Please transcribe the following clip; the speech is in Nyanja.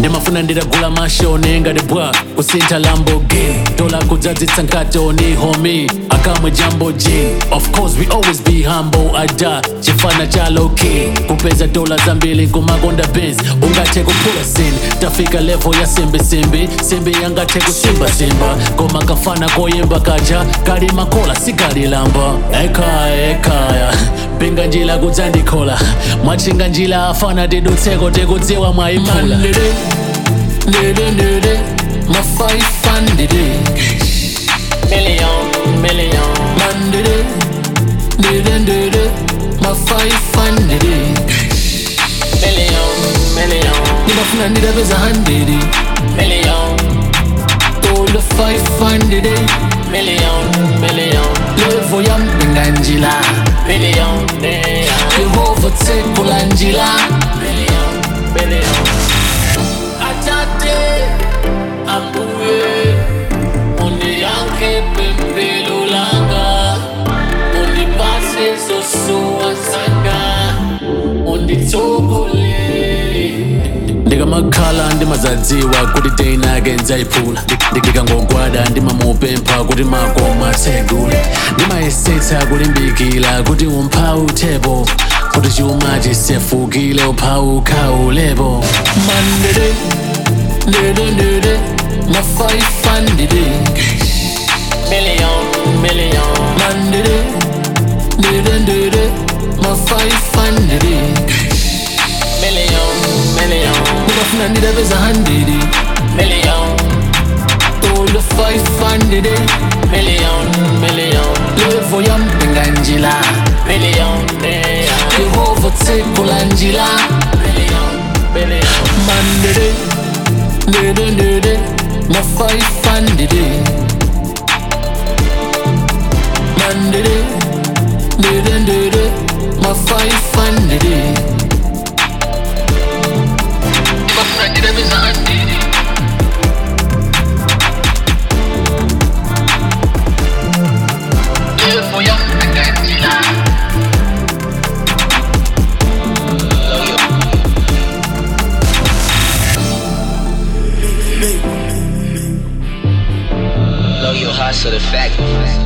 ndimafuna nditagula mashoni ngati bwa kusintha lamborghini dola kudzadzitsa nkatoni homi akamwe jambo g of course we always be humble ada chifana cha loki kupeza dola zambiri kumakonda benz ungathe kuphula sin tafika level ya simbisimbi simbi yangathe kusimbasimba koma kafana koyimba kaja kali makola sikalilamba ekaya ekaya pinga njila kudzandikhola mwachinga njila afana tidutseko tikudziwa mwayiphula Ndede, ndede, mafaifan ndede Million, million Mandede, ndede, ndede, mafaifan ndede Million, million Ndibafuna ndidabeza handede Million Tola faifan ndede Million, million Levo yampinga njila Million, million Yehova tekula njila Million, million Atate ambuye undiyanke pempelo langa undipase zosuwa zanga unditsogole ndikamakhala ndimazadziwa kuti teinake ndzayiphula ndikangogwada ndimamupempha kuti makoma atsegule ndimayesetsa kulimbikila kuti umphawi uthepo kuti chuma chisefukile uphawi ukhawulepo mandede ndede ndede mafaifan ndede million million mandede ndede ndede mafaifan ndede million million ndibafuna ndidabeza handede million tola faifan ndede million million levo yampinga njila million million yehova tekula njila million million mandede ndede ndede mafaifan ndede mandede ndede ndede mafaifan ndede ndibafuna ndidabeza handede levo yampinga njila Blow your heart so the fact